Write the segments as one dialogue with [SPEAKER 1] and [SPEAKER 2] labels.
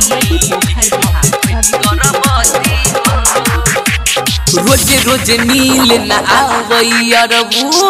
[SPEAKER 1] भगवती पोखर बिहार भगवती
[SPEAKER 2] रोज रोज नील न आवैयरबू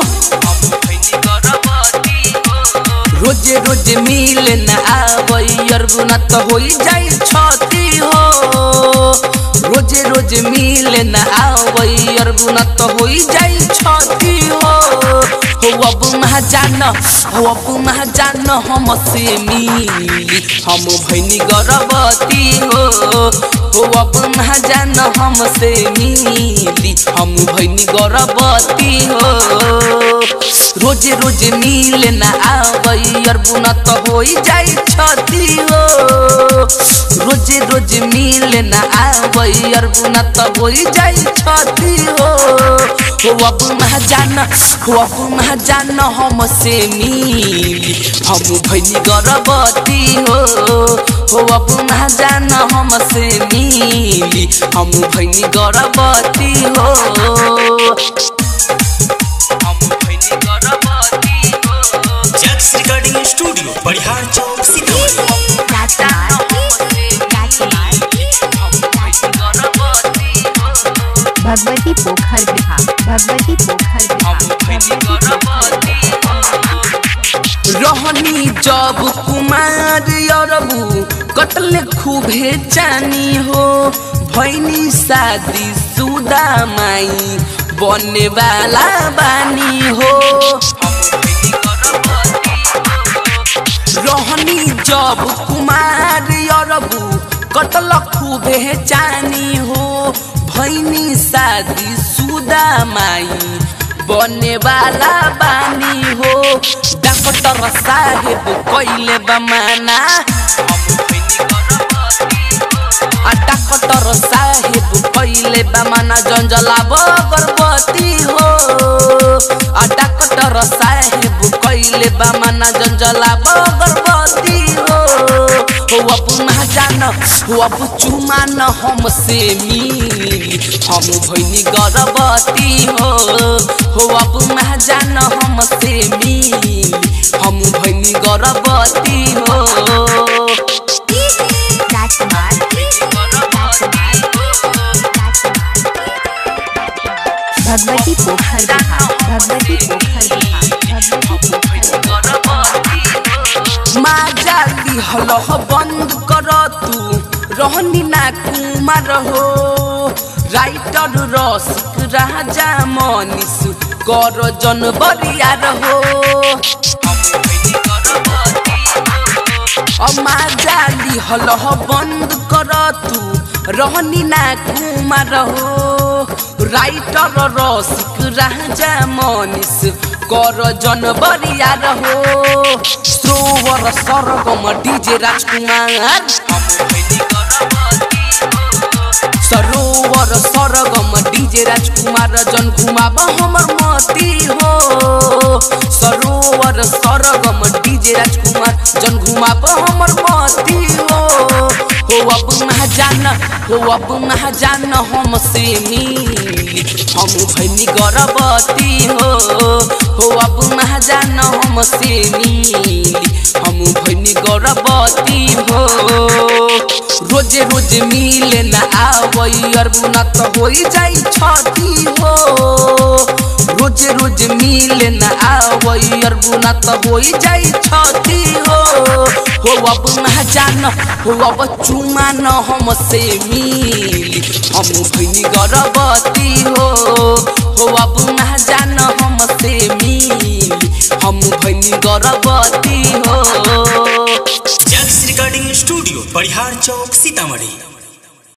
[SPEAKER 2] रोज रोज मिल न आवैयरबू न त होई जाई छती हो रोज रोज मिल न आवैयरबू न त होई जाई छती हो हो अब महाजान हो अब महाजान हम से मिली हम भैनी गर्भवती हो हो अब महाजान हम से मिली हम भैनी गर्भवती हो रोज रोज मिल न आवैयरबू न त होई जाई छती हो रोज रोज मिल न आवैयरबू न त होई जाई छती हो हो अब महाजान हो अब महाजान हम से मिली हम भैनी गर्भवती हो हो अब महाजान हम से मिली हम भैनी गर्भवती हो हम भैनी गर्भवती हो
[SPEAKER 3] जैक्स रिकॉर्डिंग स्टूडियो बढ़ियार चौक सीतामढ़ी
[SPEAKER 1] राजकुमार भगवती पोखर बिहार भगवती पोखर बिहार
[SPEAKER 2] रहनी जब कुमार अरबू कटले खूबे चानी हो भैनी शादी सुदा माई बने वाला बानी हो रहनी जब कुमार अरबू कटल खूबे चानी हो भैनी शादी सुदा माई बने वाला बानी हो डॉक्टर साहेब कैले बमाना आ डॉक्टर साहेब कैले बमाना जंजलाब गर्भवती हो आ डॉक्टर साहेब कैले बमाना जंजलाब गर्भवती हो हो अब महाजान हो अब चुमान हमसे मिली हम भैनी गर्भवती हो हो अब महाजान हमसे मिली हम भैनी गर्भवती हो
[SPEAKER 1] राजकुमार भगवती पोखर बिहार भगवती पोखर बिहार भगवती पोखर
[SPEAKER 2] माजा दिहल बंद कर तू रहनी ना कुमार हो राइटर रसिक राजा मनीष कर जनवरियार हो माजा दिहल बंद कर तू रहनी ना कुमार हो राइटर रसिक राजा मनीष कर जनवरियार हो सरोवर सरगम डीजे राजकुमार सरोवर सरगम डीजे राजकुमार जन घुमाब हमर मती हो सरोवर सरगम डीजे राजकुमार जन घुमाब हमर मती हो हो अब महाजान हो अब महाजान हमसे मिली हम भैनी गर्भवती हो हो अब महाजान हमसे मिली हम भैनी गर्भवती हो रोज रोज मिले न आवई अरबू न त होई जाई छती हो रोज रोज मिले न आवई अरबू न त होई जाई छती हो हो अब महाजान हो अब चुमान हमसे मिली हम भैनी गर्भवती हो हो अब महाजान हमसे मिली हम भैनी गर्भवती हो
[SPEAKER 3] जैक्स रिकॉर्डिंग स्टूडियो बढ़ियार चौक सीतामढ़ी